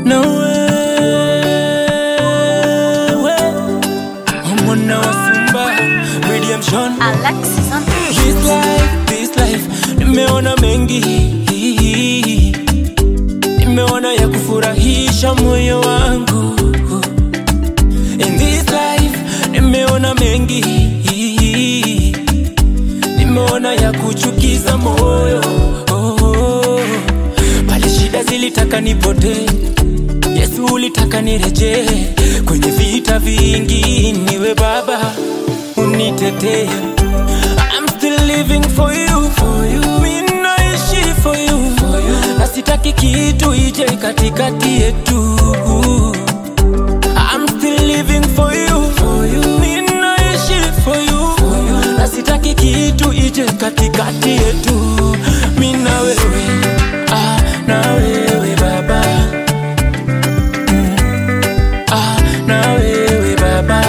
na wewe omwana wasumba redemption Alexis on This life, this life, nimeona mengi, nimeona ya kufurahisha moyo wangu. In this life, nimeona mengi, nimeona ya kuchukiza moyo. Pale shida zilitaka nipotee, Yesu ulitaka nirejee kwenye vita vingi, niwe Baba unitetee. I'm still living for you, for you. Mimi naishi for you, for you. Na sitaki kitu ije katikati yetu. I'm still living for you, for you. Mimi naishi for you, for you. Na sitaki kitu ije katikati yetu. Mimi na wewe, ah, na wewe baba. Mm. Ah, na wewe baba.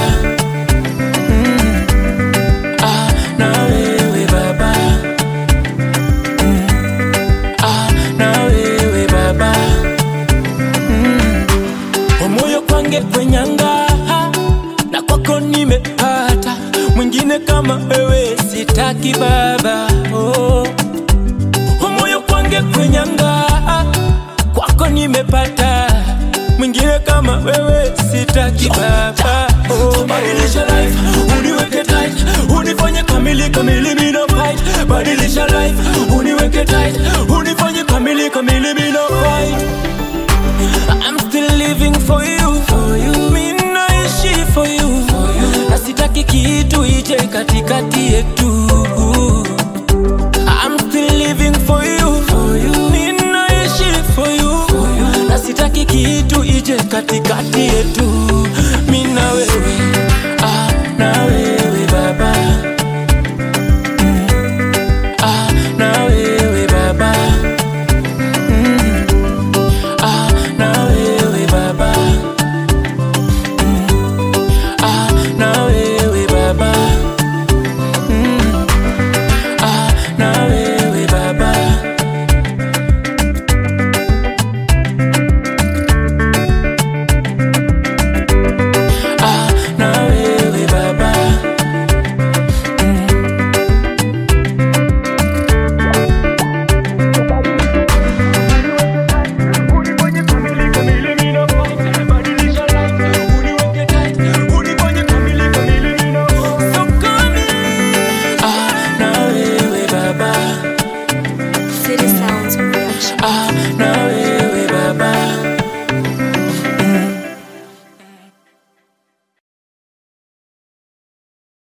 Ah, na wewe baba mm. Ah, na wewe baba mm. Omoyo kwange kwenyanga na kwako nimepata mwingine kama wewe sitaki baba oh. Omoyo kwange kwenyanga kwako nimepata mwingine kama wewe sitaki baba oh. Badilisha life uniweke tight unifanye kamili kamili mina fight badilisha life uniweke tight unifanye kamili kamili mina fight I'm still living for you, for you. Mimi naishi for you, for you. Na sitaki kitu ije katikati yetu. I'm still living for you, for you. Mimi naishi for you, for you. Na sitaki kitu ije katikati yetu.